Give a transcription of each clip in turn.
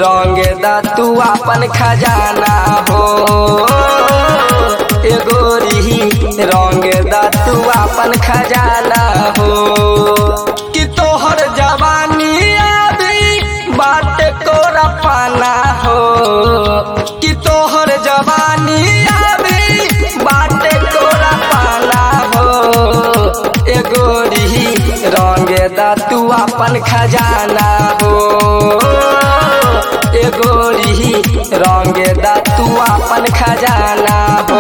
रंग दा तू अपन खजाना हो ए गोरी रंग दा तू अपन खजाना हो कि तोहर जवानी अभी बाट तोरा पाना हो कि तोहर जवानी अभी बाट तोरा पाना हो ए गोरी रंग दा तू अपन खजाना हो ए गोरी रंग दा तू अपन खजाना हो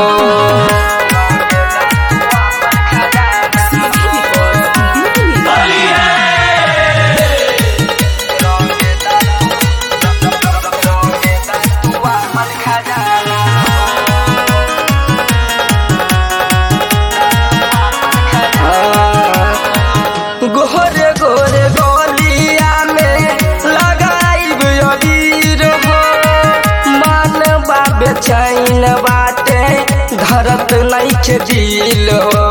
गोरे गोरे गोलिया में लगाइब अबीर हो मन बाबे चैन बाटे धरत नैखे दिल हो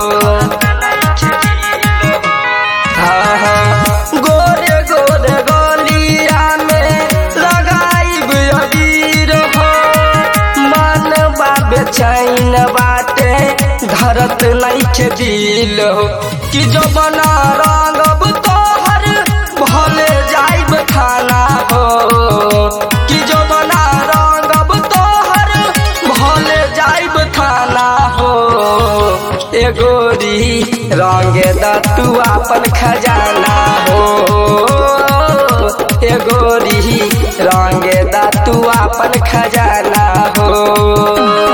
हाँ, हाँ। गोरे गोरे गोलिया में लगाइब अबीर हो मन बाबे चैन बाटे धरत नैखे दिल हो कि जो बना रंगब तोहर भले जाइब खाना हो कि जो बना रंगब तोहर भले जाइब खाना हो ए गोरी रंग दा तू अपन खजाना हो ए गोरी रंग दा तू अपन खजाना हो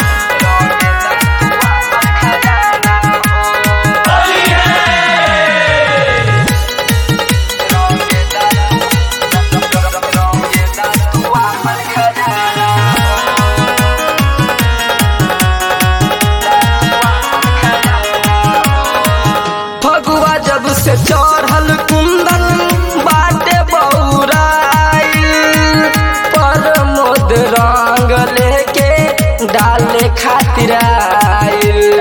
फगुआ जब से चढ़ल कुंदन बाटे बौराई पर मोद रंग लेके डाले खातिर आइल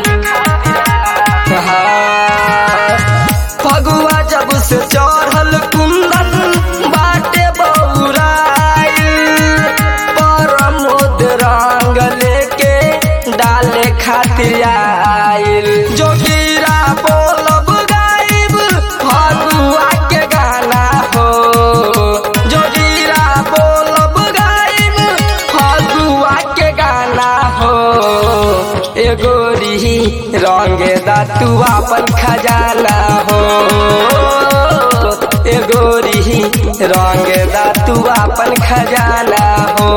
हाँ। फगुआ जब से चढ़ल कुंदन बाटे बौराई पर मोद रंग लेके डाले खातिर आइल जोगिरा बोलब गाइब फगुआ के गाना हो जोगिरा बोलब गाइब फगुआ के गाना हो ए गोरी रंग दा तू अपन खजाना हो ए गोरी रंग दा तू अपन खजाना हो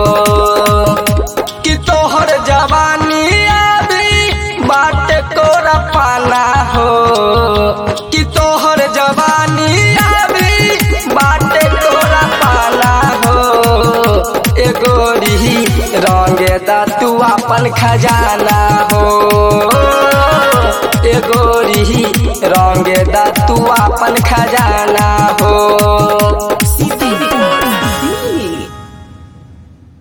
कि तोहर जवानी अभी बाट तोरा पाना हो कि तोहर जवानी अभी बाट तोरा पाना हो ए गोरी रंग दा तू अपन खजाना हो ए गोरी रंग दा तू अपन खजाना हो